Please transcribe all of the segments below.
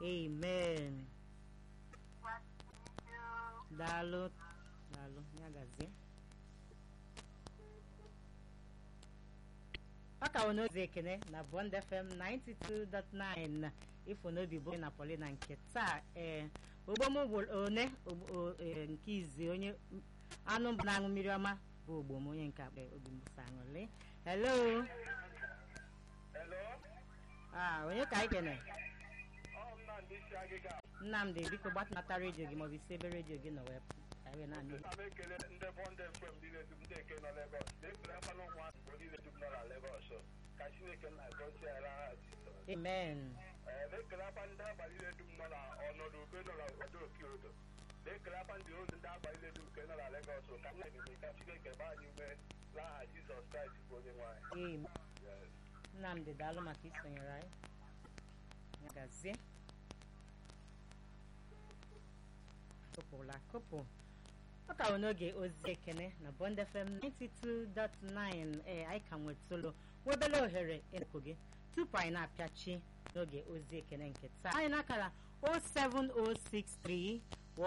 amen daalụ daalụ ya gazie ọ ka wụ n'ozi ekene na bond fm 92.9 ifo n'obi bụ na polina nke taa ee ogbom one nke izi onye anụ na-aṅụ mmiri ọma bụ ogbom onye nke akpa obi mbusa aṅụrị hello Hello? ah onye ka anyị kene Ọ Nnamdị isi agịga. nnamdị biko gbatịnata redio gị maọbụ isi ebe redio gị nọ wee ka anyị wee na-anụ Ana m ekele ndị bọndụ FM niile dum ndị eke nọ Legọs. Na-ekele mmanụ ụmụ Igbo niile dum nọ na Legọs. Ka Chineke na-agọzi ara ha Jizọs. amen Ee, Na-ekele akwa ndị agba niile dum nọ na ọnọdụ ube nọ na obodo Okiodo. Na-ekele akwa ndị olu ndị agba niile dum nke nọ na Legọs. Ka m na-ekele ka Chineke baa anyị ume n'aha Jizọs Kraịst bụ onye nwe anyị. amen Yes. nnamdị daalụ maka isonyere anyị ya gazie kụpụla kụpụ ọ ka bụ n'oge ozi ekene na bond fm 92.9 ee anyị ka nwetụlụ nwebele ohere ịnụkụ gị tupu anyị na-apịachi n'oge ozi ekene nke taa anyị n'akara 07063161916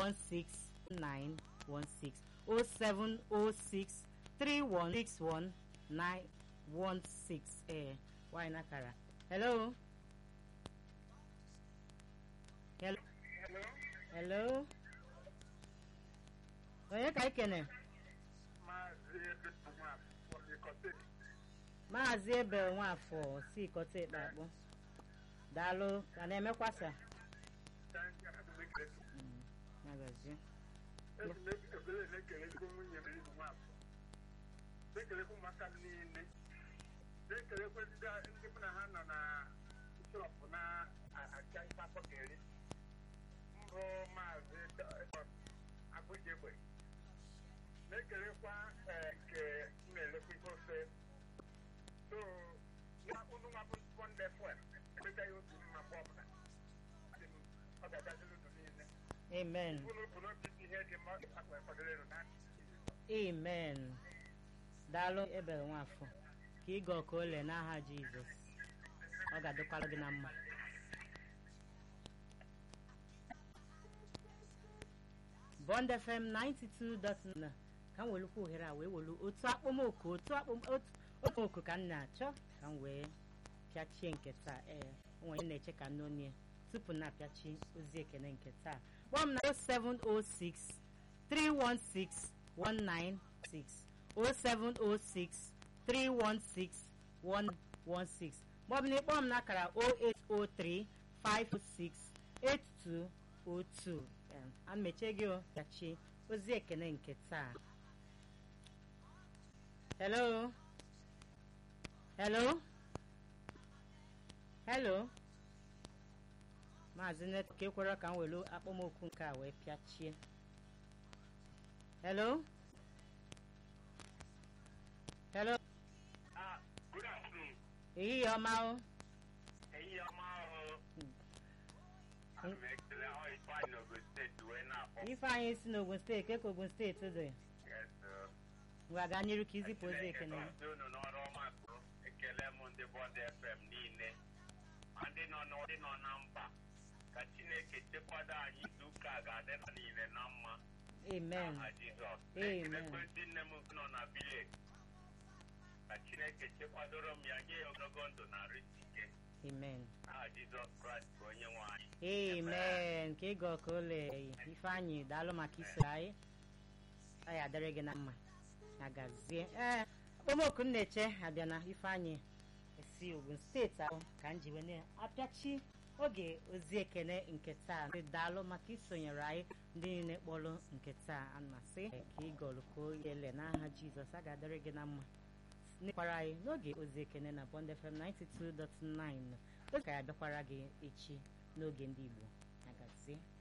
07063161916 ee nwanyị n'akara hello hello hello onye ka anyị kene Maazị Ebe Nwafọ Ikọte. maazị ebe nwafọ si ikọta ekpe akpọ daalụ ka na-emekwasa Mm, ya gazie ekele na-ekelekwa nwunye m ibu nwafọ na-ekelekwa ụmụaka m niile na-ekelekwa ndị ndị mụ na ha nọ na shọpụ na-acha ife afọ ga-eri mbụ maazị agụjegbe na-ekelekwa eh, nke m na-elekwa ife ofe so unu nwabụ spọnde fụel emechaghị otu mma mgbe ọbụla Asị m, ọ ga-agaziri unu niile amen unu bụ n'obi ihe dị mma akpa kwadoro na amen daalụ ebe nwafọ ka ịga ọka ole n'aha jizọs ọ ga-adịkwara gị na mma bond fm 92.9 ka m welukwa ohere a wee welu otu akpọmoku otu akpọm- otu okpomọkụ ka m na-achọ ka m wee pịachie nke taa ee onwe onye na-eche ka nnonie tupu na-apịachi ozi ekene nke taa gwa m na 0706 316 196 0706 316 116 maọbụ na ịkpọọ m n'akara 0803 506 8202 Em, a mechie gị o pịachie ozi ekene nke taa hello hello hello maazị net ka ekwere ka m were akpọmokwu nke a wee pịachie hello hello Ah, good afternoon. ehihie ọma o Ehihie ọma ahụ. Ana m ekele ahụ Ifeanyị n'Ogun steeti wee na-akpọ. ifeanyị si n'ogun steeti keka ogun steeti dị Yes, sir. ngwa gaa n'iru ka izipụ ozi ekene Chineke gọzie unu n'ọrụ ọma gụrụ. Ekele m ndị Bond FM niile. Ma ndị nọ n'ọ- ndị nọ na mba. Ka Chineke chekwado anyị izu ụka a ga-adị na niile na mma. amen N'aha Jizọs. Amen. Ekelekwe ndị nne m nọ na village. Ka Chineke chekwadoro m ya nye ya ogologo ndụ na arụ isi ike. amen Aha Jizọs Kraịst bụ onye nwe anyị. amen ka ịga ọka ole ifeanyị daalụ maka iso anyị ọ ya adịrị gị na mma ya gazie ee okpomọkụ m na-eche abịa na ifeanyị esi ogun steeti ahụ ka m ji wee na-apịachi oge ozi ekene nke taa ndị daalụ maka isonyere anyị ndị niile kpọrọ nke taa amasị ka ịgọlụ ka ele n'aha jizọs a ga-adịrị gị na mma nekwara anyị n'oge ozi ekene na bond fm 92.9 oge ka ya bịakwara gị echi n'oge ndị igbo agazie